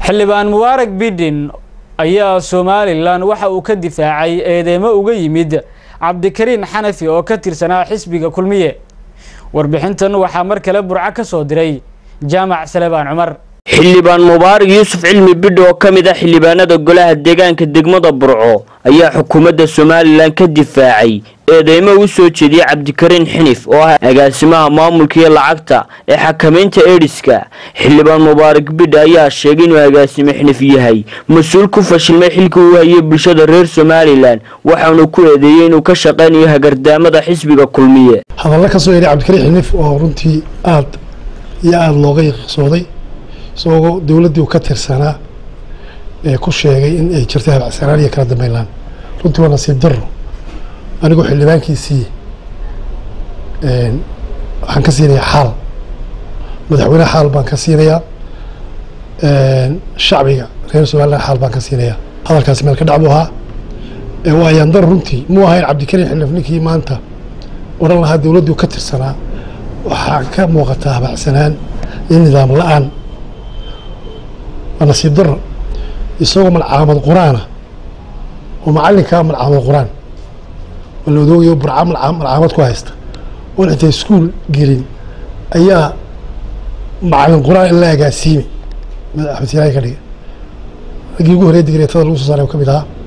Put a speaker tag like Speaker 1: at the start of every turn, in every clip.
Speaker 1: xildhibaan mubaarak bidin ayaa somalilan waxa uu ka difaacay eedeymo uga yimid cabdikariin xanafi oo ka tirsanaa xisbiga kulmiye warbixintan waxaa mar kale burco ka soo diray jaamac salebaan cumar
Speaker 2: xildhibaan mubaarak yuusuf cilmi bidho oo ka mid ah xildhibaanada golaha deegaanka degmada burco ayaa xukuumadda somalilan ka difaacay eedeymo u soo jeediyey cabdikariin xinif oo ah agaasimaha maamulka iyo lacagta ee xakamaynta ediska xildhibaan mubaarak bidha ayaa sheegay inuu agaasime xinif yahay mas-uul ku fashilmay xilkii uu hayay bulshada reer somalilan waxaanu ku eedeeyey inuu ka shaqaynayo hagardaamada xisbiga kulmiye
Speaker 3: hadalla ka soo yeedhay cabdikariin xinif oo runtii aad iyo aada looga yiqsooday isagoo dowladdii u ka tirsanaa ee ku sheegay in ay jirtay habacsanaan iyo kala dambeynlaan runtii waa nasiib daro anigoo xildhibaankiisii waxaan ka siinayaa xaal madaxweyneha xaal baan ka siinayaa shacbiga reer somalilan xaal baan ka siinayaa hadalkaasi meel ka dhac buu ahaa waa ayaan daro runtii muu ahayn cabdikariin xilif ninkii maanta odhan lahaa dowladdii u ka tirsanaa waxaa ka muuqataa habacsanaan iyo nidaam la-aan waa nasiib daro isagoo malcaamad qur-aana oo macallinkaa malcaamad qur-aan oo la odoogayo burca malcaamad ku haysta oon intay iskuol gelin ayaa macallin qur-aan in la agaasiimay axmed silaahi ka dhigay raggii ugu horey digreetada lagu soo saaray ka mid ahaa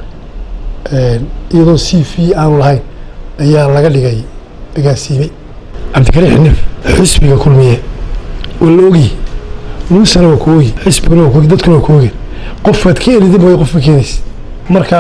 Speaker 3: iyadoo c v aanu lahayn ayaa laga dhigay agaasiimay cabdikariin xinif xisbiga kulmiye waa la ogyi muusana waa ku ogi xisbiguna waa ku ogi dadkuna waa ku ogi qofaad ka erida mooye qof ma keenaysa marka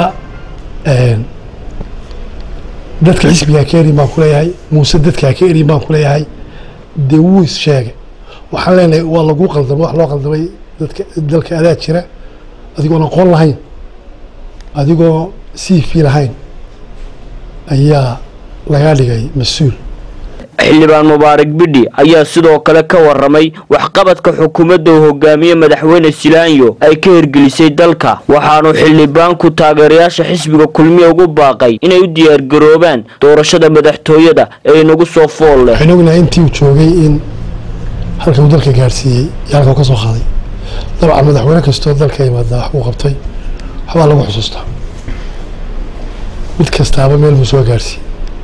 Speaker 3: dadka xisbigaa ka erin baan kuleeyahay muuse dadkaa ka erin baan kuleeyahay dee wuu is sheegay waxaan leenahay waa lagu qaldamay wax loo qaldamay dadka dalka adaa jira adigoon aqoon lahayn adigoo c v lahayn ayaa lagaa dhigay mas-uul
Speaker 2: xildhibaan mubaarak bidhi ayaa sidoo kale ka waramay waxqabadka xukuumadda uu hogaamiye madaxweyne silaanyo ay ka hirgelisay dalka waxaanu xildhibaanku taageerayaasha xisbiga kulmiye ugu baaqay inay u diyaargaroobaan doorashada madaxtooyada ee inagu soo fool leh
Speaker 3: waxaan ognahay intii uu joogay in halka uu dalka gaadhsiiyey iyo halka uu ka soo qaaday dabcan madaxweyne kastoo dalka yimaada wax buu qabtay waxbaa lagu xusuustaa mid kastaaba meel buu soo gaadhsiiyey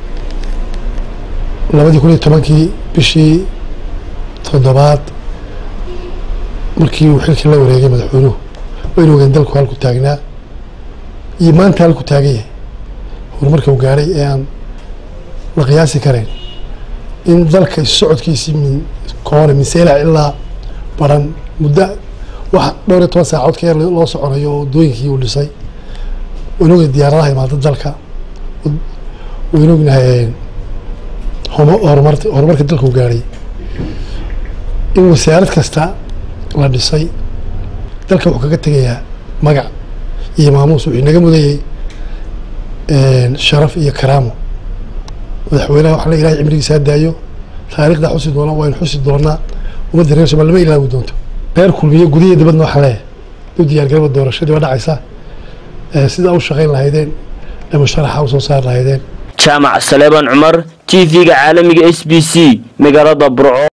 Speaker 3: labadii kun iyo tobankii bishii toddobaad markii uu xilkii la wareegay madaxweynuhu waynu ogeen dalku halku taagnaa iyo maanta halku taagan yahay horumarka uu gaadhay ee aan la qiyaasi karayn in dalka issocodkiisii min koone min seelac ilaa baran muddo wax dhowr iyo toban saacood ka yar loo soconayo oo waddooyinkii uu dhisay waynu ogeen diyaaradaha imaada dalka waynu ognahay horumar horumarka dalka u gaadhay in wasaarad kasta la dhisay dalka wuxuu kaga tegayaa magac iyo maamuus wuxuu inaga mudayay sharaf iyo karaamo madaxweynaha waxaa la ilahay cimrigiisaa daayo taariikhdaa xusi doona waynu xusi doonaa ummadda reer somal lama ilaawi doonto reer kulmiye gudihiya dibadna waxaa leeyahay u diyaargaraba doorashadii waa dhacaysa sidaa u shaqayn lahaydeen ee musharaxa u soo saari lahaydeen
Speaker 2: jaamac saleebaan cumar t v-ga caalamiga s b c magaalada burco